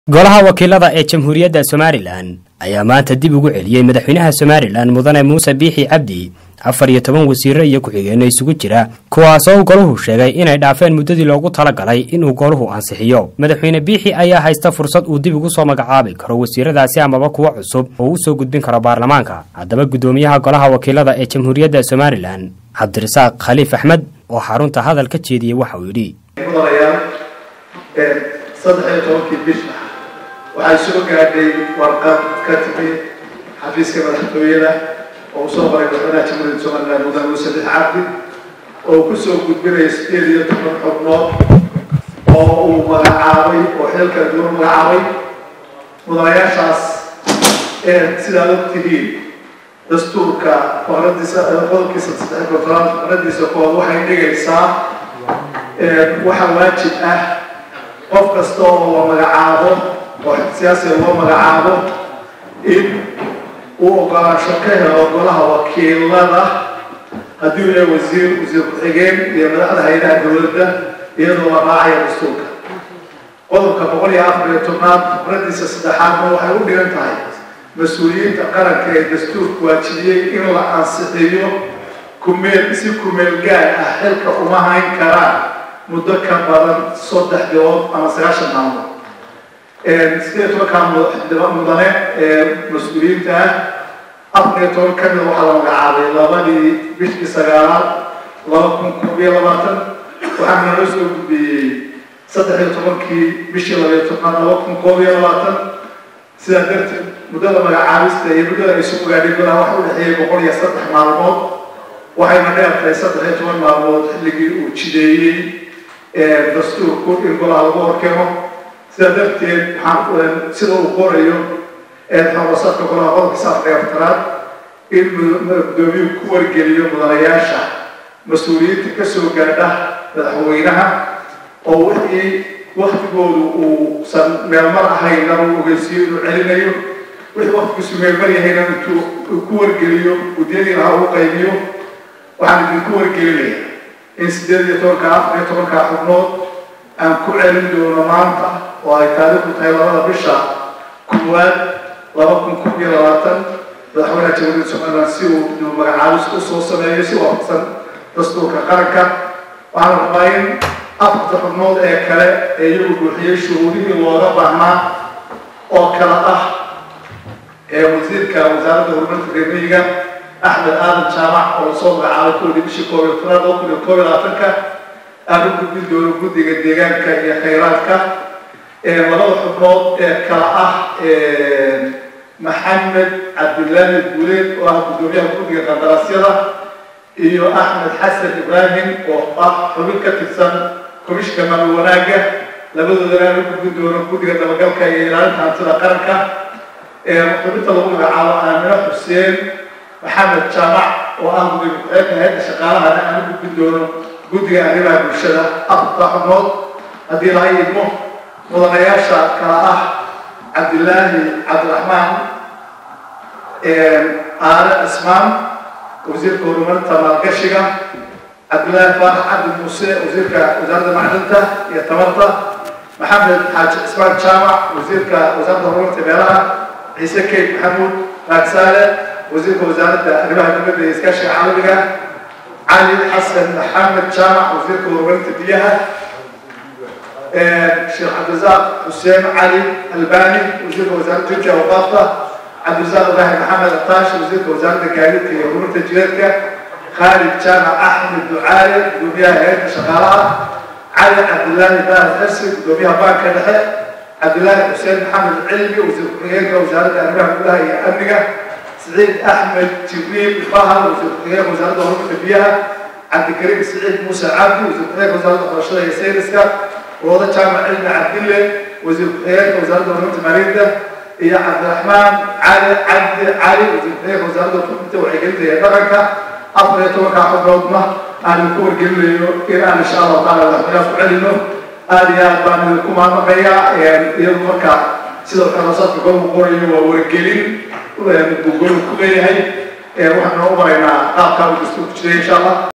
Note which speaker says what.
Speaker 1: golaha wakiilada ee jamhuuriyadda somalilan ayaa maanta dib ugu celiyey madaxweynaha somalilan mudane muuse biixi cabdi afar iyo toban wasiiro iyo ku-xigeenno isugu jira kuwaasoo golahu sheegay inay dhaafeen muddadii loogu talagalay inuu goluhu ansixiyo madaxweyne biixi ayaa haysta fursad uu dib ugu soo magacaabi karo wasiiradaasi amaba kuwo cusub oo u soo gudbin karo baarlamaanka haddaba guddoomiyaha golaha wakiilada ee jamhuuriyadda somalilan cabdirasaaq khaliif axmed oo xarunta hadal ka jeediyey waxa uu yidhi
Speaker 2: saddex iyo tobankii bisha waxay soo gaadhay warqad ka timi xafiiska madaxtooyada oo usoo qoray madaxweynaha jamhuuriyadda somaliland mudane muuse bix cabdi oo kusoo gudbinaya sideed iyo toban xubnood oo uu magacaabay oo xeel kala duwan magacaabay mudanayaashaas sidaad og tihiin dastuurka faqradiisa qodobkiisa saddex kontonaad faqradiisa kood waxay dhigaysaa waxaa waajib ah qof kasta oo la magacaabo oo siyaasiga loo magacaabo in uu ogolaansho ka helo golaha wakiilada haddii uu yahay wasiir wasiir ku-xigeen iyo madaxda hay-adaha dowladda iyadoo la raacaya dastuurka qodobka boqol iyo afar iyo tobnaad faqradiisa saddexaadna waxay u dhigan tahay mas-uuliyiinta qaranka ee dastuurka waajibiyey in la ansixiyo kumeel si kumeel gaar ah xilka uma hayn karaan muddo ka badan saddex bilood ama sagaashan maalmood sideed tobankaa mudane ee mas-uuliyiinta ah afar iyo toban ka mida waxaa la magacaabay labadii bishii sagaalaad laba kun koob iyo labaatan waxaana loo soo gudbiyey saddex iyo tobankii bishii labaiyo tobnaad laba kun koob iyo labaatan sidaa darteed muddada magacaabista iyo muddada ay soo gaadhay golaha waxa u dhexeeyay boqol iyo saddex maalmood waxayna dheertahay saddex iyo toban maalmood xilligii uu jideeyey dastuurku in golaha lagu horkeeno sidaa darteed waxaan sida uu qorayo xorosadka golaha qodobkiisa afar iyo aftaraad in gudoomiyuhu ku wargeliyo mudanayaasha mas-uuliyiinta kasoo gaadha madaxweynaha oo wixii waktigoodu uusan meelmar ahayna uu ogeysiiyo inuu celinayo wixii waktigiisu meelmar yahayna intuu ku wargeliyo udyadii lahaa uu qaybiyo waxaan idinku wargelinaya in sideed iyo tobanka afar iyo tobanka xubnood aan ku celin doono maanta oo ay taariikhdu tahay labada bisha koowaad laba kun kun iyo labaatan madaxweynaha jamhuuriyadda somaliland si uu inuu magacaabis u soo sameeyo si waafaqsan dastuurka qaranka waxaan rabaa in afarta xubnood ee kale ee iyagu buuxiyey shuruudihii looga baahnaa oo kale ah ee wasiirka wasaaradda horumarinta reermiyiga axmed aadan jaamac oo lasoo magacaabay kuwii bishii koob iyo tobnaad laba kun iyo koob iyo labaatanka aan u gudbin doono guddiga deegaanka iyo khayraadka labada xubnood ee kala ah maxamed cabdilaahi guuleed oo ah guddoomiyaha guddiga qandaraasyada iyo axmed xasan ibraahim oo ah xubin ka tirsan komishinka maamul wanaagga labadoodana aan u gudbin doono guddiga dabagalka iyo ilaalinta hantida qaranka xubinta lagu magacaabo aamino xuseen maxamed jaamac oo ah gudoomiye ku-xigeenka hay-adda shaqaalahana aan u gudbin doono guddiga arrimaha bulshada afarta xubnood haddii laga idmo mudanayaasha kala ah cabdilaahi cabdiraxmaan aale cismaan wasiirka horumarinta maalgashiga cabdilaahi faarax cabdi muuse wasiirka wasaaradda macdinta iyo tamarta maxamed xaaji cismaan jaamac wasiirka wasaaradda horumarinta beelaha ciise keyd maxamuud raagsaale wasiirka wasaaradda arrimaha dibadda iyo iskaashiga caalamiga cali xasan maxamed jaamac wasiirka horumarinta biyaha sheekh cabdirasaaq xuseen cali albani wasiirka wasaaradda jinta awqaafta cabdirasaaq ibraahim maxamed ataash wasiirka wasaaradda gaadiidka iyo horumarinta jireedka khaalid jaamac axmed ducaale gudoomiyaha hay-adda shaqaalaha cali cabdilaahi ibraahim xirsi gudoomiyaha baanka dhexe cabdilaahi xuseen maxamed cilmi wasiir ku-xigeenka wasaaradda arrimaha gudaha iyo amniga سعيد أحمد جبريل فهد وزير وزارة الهرمة بيها عبد الكريم سعيد موسى عبد وزير وزارة الخرشية سيرسكا ووضع جامع علم عبد الله وزير وزارة الهرمة ماريدا يا عبد الرحمن علي عبد علي وزير وزارة الهرمة وعقلت يا دركة أفضل يتوقع حب رضمة أن يكون قل لي إن إن شاء الله تعالى الله علمه هذه أبان لكم أنا قيا يعني يضمك سيدو الحراسات بقوم قرية وورقلين gogol ku leeyahay waxaan noo maraynaa qaabkaa u dastuurku jiray insha allah